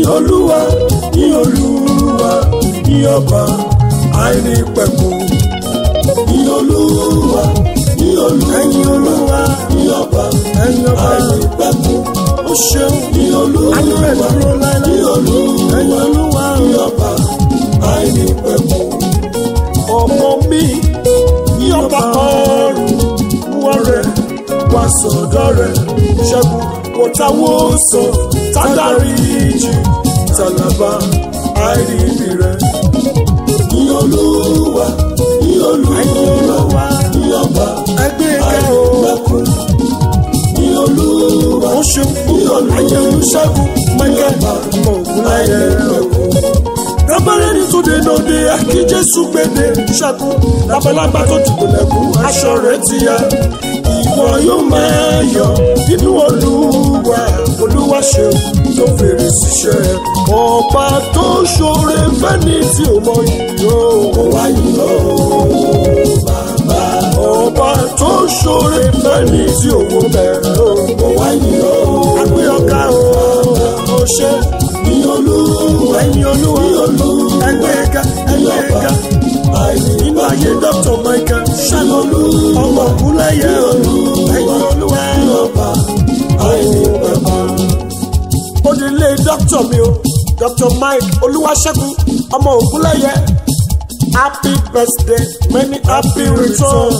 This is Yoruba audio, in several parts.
yìn olúwa yìn olúwa yìn ọba àìní pẹ̀kun yìn olúwa yìn olúwa ẹ̀yin olúwa yìn ọba ẹ̀yin ọba àìní pẹ̀kun ó ṣeun yìn olúwa àánú rẹ̀ dúró láéláé yìn olúwa ẹ̀yin olúwa yìn ọba àìní pẹ̀kun ọmọ mi ní ọba ọrùn wọ́n rẹ̀ wá sọ̀dọ̀ rẹ̀ ṣẹ́gun wọ́tawó sọ tádàrí jù tàlàbà àìríbi rẹ̀. yìn olúwa yìn olúwa ẹ̀yin olúwa yìn ọba ẹgbẹ́ ìka àìní o pẹ̀kun yìn olúwa ó ṣeun púpọ̀ láyé olùṣègùn mẹ́kẹ́ ògúnláyé rábẹ́rẹ́ ní túnde lóde kí jésù gbèdé ṣẹ́gun lábalábá tó dìbò lẹ́kùn aṣọ rẹ̀ ti ya ìwọ yóò máa yọ nínú olúwa olúwa ṣeun tó fèrè síṣẹ́ ọba tó ṣoore fẹ́ni tí ò mọ yìí o ó wá yìn ọ́ bàbá ọba tó ṣoore fẹ́ni tí ò wọ bẹ̀rẹ̀ o ó wá yìn ọ́ àgbẹ̀ ọ̀gá o ó ṣe yìn olúwa ẹ̀yin olúwa ẹgbẹ́ ẹ̀ka ẹgbẹ́ ẹ̀ka àìní nínú ayé dr michael ṣàlọ́lù ọmọ ògúnlẹ̀yẹ ẹ̀yin olúwa ọba àìní pẹ̀kun onílé dr mi o dr mike olúwaṣẹ́gun ọmọ ògúnlẹ̀yẹ happy birthday many happy return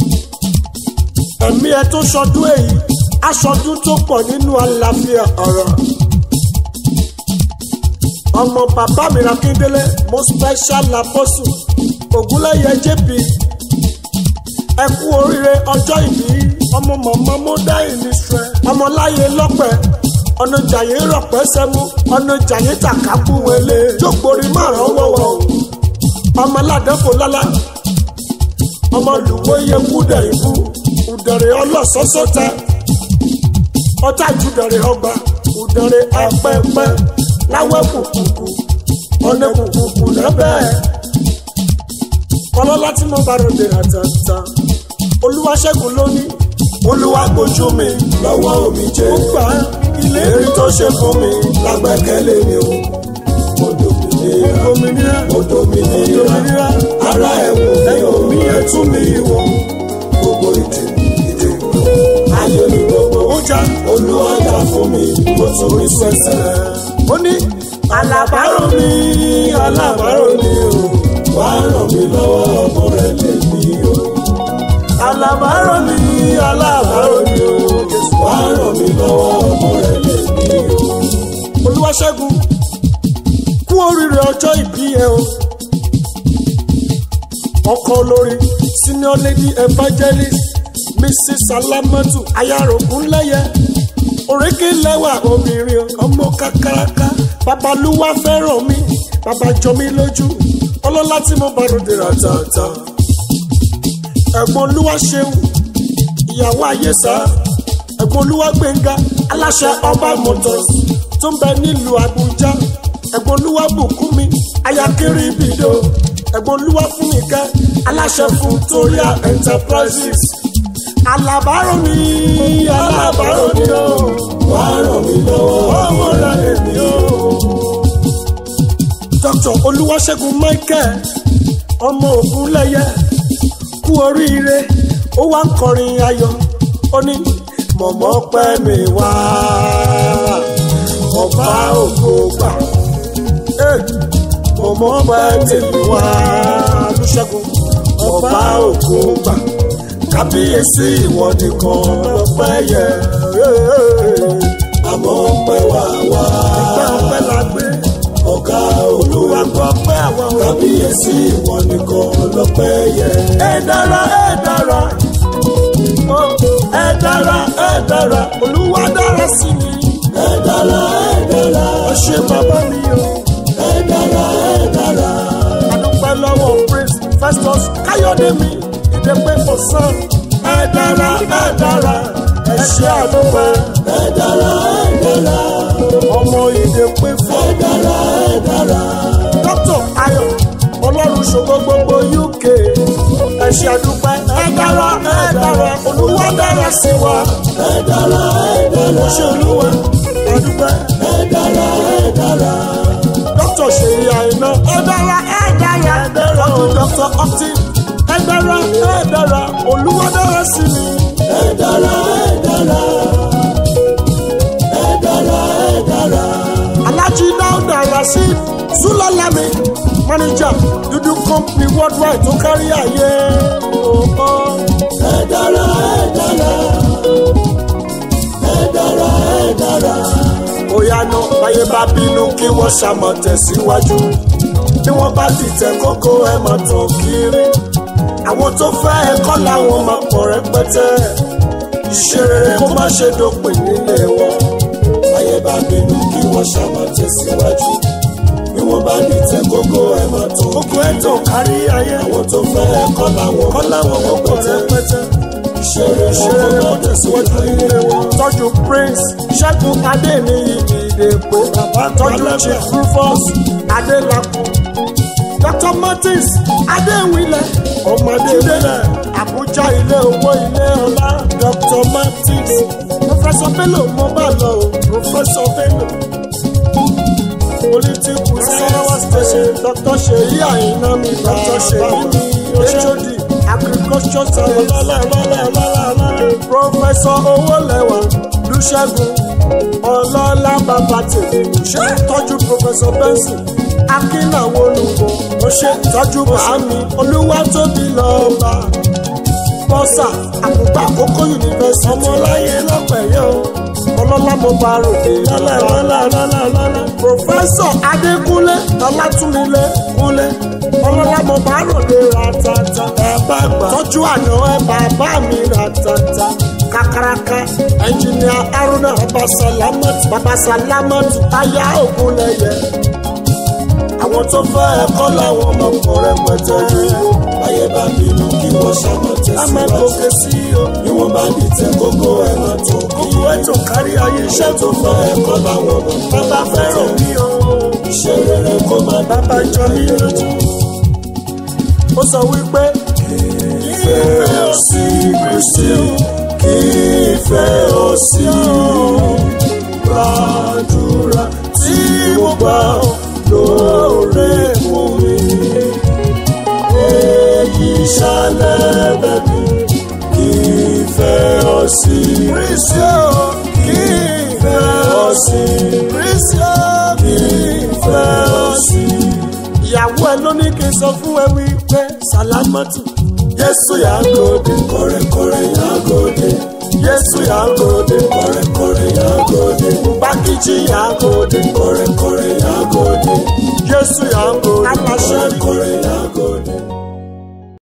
ẹ̀mí ẹ tó ṣọdún èyí aṣọdún tó pọ̀ nínú àlàáfíà ọ̀rọ̀ ọmọ bàbá mi Akíndélé mo special apostle ògúnlẹ̀yẹ jp ẹ kú oríire ọjọ́ ìbí ọmọ mọ̀mọ́ mọ́dá ìníṣẹ́ ọmọláyé lọ́pẹ́ ọ̀nà jàyé rọ̀pẹ́ sẹ́mu ọ̀nà jàyé tàkàkù wẹlé jókòrí márùn wọ̀wọ̀ ọmọ aládẹ́fò lálá ọmọ lùwọ́ iye kúdẹ̀ ìbú ùdẹ̀rẹ̀ ọlọ́sọ́sọ́ta ọ̀tá ìjúdẹ̀rẹ̀ ọgbà ùdẹ̀rẹ̀ apẹ́pẹ́ láwẹ́ kùkùkù ọ̀nà kùkùkù lẹ́bẹ̀ẹ́ ọlọ́lá tí mo bá ròde àtàtà olúwaṣẹ́gun lónìí olúwa gbójú mi lọ́wọ́ omi jẹ́ ó gbà ilé èrí tó ṣe fún mi lágbẹ́kẹ̀lé mi o mo dòmìnira òmìnira mo dòmìnira òmìnira ara ẹ̀wù mi ò ẹ̀yọ̀ mi ẹ̀ tún mi wọ̀ gbogbo ìdè ìdè ayé mi gbogbo ó já olúwa dá fún mi mo tún rí sẹ́sẹ̀ ó ní alábàárò mi alábàárò mi o wá ràn mí lọ́wọ́ ọmọ rẹ̀ lè mí o alábàárò mi alábàárò mi o wá ràn mí lọ́wọ́ ọmọ rẹ̀ lè mí o olúwaṣẹ́gun kú oríire ọjọ́ ìbí ẹ o ọkọ olórí senior lady evangelist mrs salamatu ayarokunlẹyẹ òrékè lẹ́wà obìnrin ọmọ kakaraka babalúwa fẹ́ràn mi bàbá jọ mí lójú ọlọ́lá tí mo bá ròde ràtàtà ẹ̀gbọ́n olúwa ṣeun ìyàwó ayéṣà ẹ̀gbọ́n olúwa gbẹ̀ngà aláṣẹ ọba motors tó ń bẹ nílùú àbújá ẹ̀gbọ́n olúwa bùkúnmi ayakiri bìdó ẹ̀gbọ́n olúwa fúnmikẹ́ aláṣẹ fún toria enterprises alábàárò mi alábàárò mi o wá ràn mí lọ́wọ́ ọmọ rẹ èmi o. dr olúwaṣẹ́gun michael ọmọ ògúnlẹ̀yẹ kú oríire ó wá ń kọrin ayọ̀ ó ní mọ̀mọ́ pẹ́ mi wá ọba ògo gbà Eh, mọ̀mọ́ pẹ́ tèmi wá olúṣẹ́gun ọba ògo gbà kábíyèsí ìwọ nìkan lọ́pẹ́ yẹ. àmọ́ pẹ́ wá wá Ọpẹ́ ọpẹ́ la gbé ọ̀gá olúwa olúwa gbọ́ pé àwọn òbí kábíyèsí ìwọ nìkan lọ́pẹ́ yẹ. ẹ dára ẹ dára ó, ẹ dára ẹ dára olúwa dára sí mi ẹ dára ẹ dára ó ṣe bàbá mi o ẹ dára ẹ dára adúpẹ́ lọ́wọ́ praise festus káyọ̀dé mi ìdẹ́pẹ́ for sun ẹ dára ẹ dára ẹ ṣe àdúpẹ́ ẹ dára ẹ dára ọmọ ìdẹ́pẹ́ ẹ for dára ẹ dára dr ayọ̀ ọlọ́run ṣògo gbogbo uk ẹ ṣe àdúpẹ́ ẹ dára ẹ dára olúwa dára sí wa ẹ dára ẹ dára ṣe olúwa ẹ dúpẹ́. ẹ dára ẹ dára dókítà ṣèyí àìná. ẹ dára ẹ dára ẹ dára. ọdún dókítà ọtí. ẹ dára ẹ dára olúwa dára sí mi. ẹ dára ẹ dára ẹ dára ẹ dára alájí dáúdà rasheed sulalami manager dúdú company worldwide tó kárí ayé. Oh, ẹ dára ẹ dára ẹ dára ẹ dára bóyá náà báyé bá bínú kí wọ́n ṣàmọ̀ tẹ̀síwájú bí wọ́n bá dìtẹ̀ kókó ẹ̀ máa tàn kiri àwọn tó fẹ́ ẹ̀kọ́ làwọn máa pọ̀ rẹpẹtẹ iṣẹ́ rere kó má ṣe dópin nílé wọn ayé bá bínú kí wọ́n ṣàmọ̀ tẹ̀síwájú bí wọ́n bá ní tẹ kókó ẹ̀ máa tó kókó ẹ̀ tàn kárí ayé àwọn tó fẹ́ ẹ̀kọ́ làwọn kọ́ làwọn máa pọ̀ rẹpẹtẹ ìṣeré iṣẹ́ wọn rere kó kó má tẹ̀síwájú tẹ̀síwájú nílé wọn. tọ́jú prince ṣẹ́gun adéníyì ìdèpò tọ́jú chief rufus adélakùn dr martins adéwìlẹ̀ ọmọdé wílẹ̀ àbújá ilé owó ilé ọlá dr martins professor bello mo bá lọ o professor bello political science station dr seyi àyìnà mi dr seyi mi hod agriculture science lọ́lọ́lọ́lọ́lọ́lọ́ professor owólẹ́wà lùṣẹ́gun ọlọ́lá bàbá tèmi ṣe tọ́jú professor benson akínàwó olùkọ́ ó ṣe tọ́jú bàámi olúwatóbi lọ́ba bọ́sà àkùgbà àkókò yunifásitì ọmọláyé lọ́pẹ̀yẹ o ọlọ́lá mo bá ròde lọ́lọ́lọ́lọ́lọ́lọ́ pòfẹ́sọ̀ adékúnlé ọlátúnilé kúnlé ọlọ́lá mo bá ròde ratata ẹ bá gbà tọ́jú àná ẹ bàbá mi ratata kakaraka ẹnjìnìà haruna babasalamatu babasalamatu aya ògúnlẹ̀yẹ àwọn tó fẹ́ ẹ̀kọ́ làwọn ọmọ rẹpẹtẹ yìí ayé bá bínú kí wọ́n ṣàmọ̀ a máa tẹ̀síwájú gòkè sí o bí wọ́n bá ní tẹ kókó ẹ̀ máa tó gbogbo ètò kárí ayé iṣẹ́ tó tó fẹ́ ẹ̀kọ́ làwọn ọmọ bàbá fẹ́ràn mi o iṣẹ́ rere kó má bàbá jọ mí lójú ó sọ wípé ìfẹ́ ò sí kristi kí ìfẹ́ ò sí gbàdúrà tí mo gbà lóore fún mi èyí ṣàlẹ̀ bẹ̀bí kí ìfẹ́ ò sí kristi o kí ìfẹ́ ò sí kristi o kí ìfẹ́ ò sí. ìyàwó ẹ ló ní kí n sọ fún ẹ wípé sàlámọ́tù Jésù yàgòdè kọ̀rẹ̀kọ̀rẹ̀ yàgòdè yéésù yàgòdè kọ̀rẹ̀kọ̀rẹ̀ yàgòdè bákìjì yàgòdè kọ̀rẹ̀kọ̀rẹ̀ yàgòdè yéésù yàgòdè aláṣẹ